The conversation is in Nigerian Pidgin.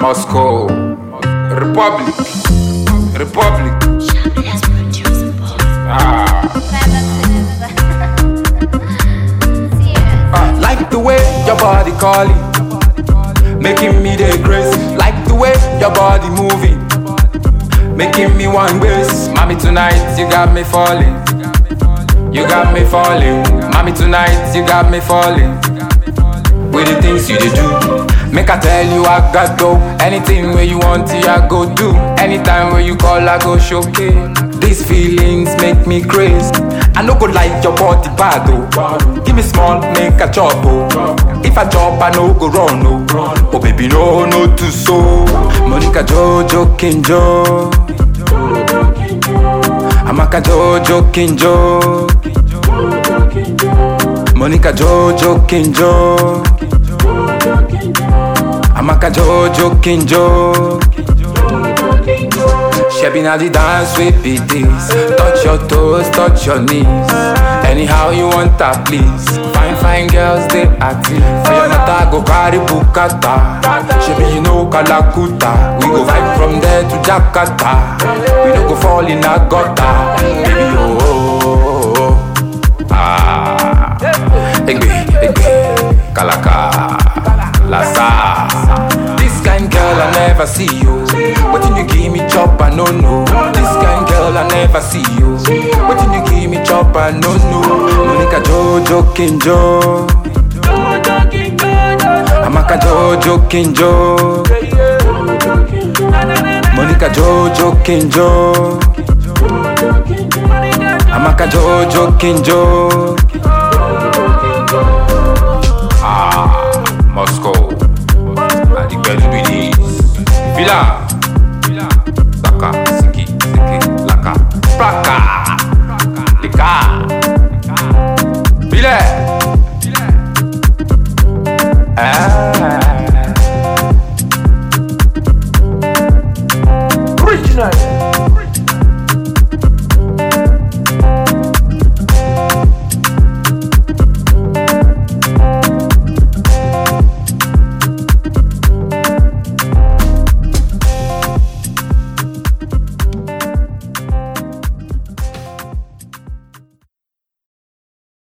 Moscow, Republic, Republic. Ah. Ah, like the way your body calling, making me the grace. Like the way your body moving, making me one grace. Mommy tonight you got me falling, you got me falling. Mommy tonight you got me falling. With the things you dey do, make I tell you I got go. Anything where you want, I go do. Anytime where you call, I go showcase. These feelings make me crazy. I no go like your body bad oh. Give me small, make a chop oh. If I chop, I no go run oh. Oh baby, no, no too so. Monica Jojo Kinjo. Amaka Jojo Kinjo. Monica Jojo Kinjo. Amaka Jojo Kinjo. Shebi na the dance we be this. Touch your toes, touch your knees. Anyhow you want that, please. Fine, fine girls they active. For your matter go carry bukata. Shebi you know Kalakuta. We go vibe from there to Jakarta. We don't go fall in a gutter. Baby oh, oh, oh, oh. ah. Egbe, egbe, Kalaka, Lasa. This kind girl I never see you. Wetin you give me chop I no know. This kind girl I never see you. Wetin you give me chop I no know. Monica Jojo Kinjo. Amaka Jojo Kinjo. Monica Jojo Kinjo. Amaka Jojo Kinjo.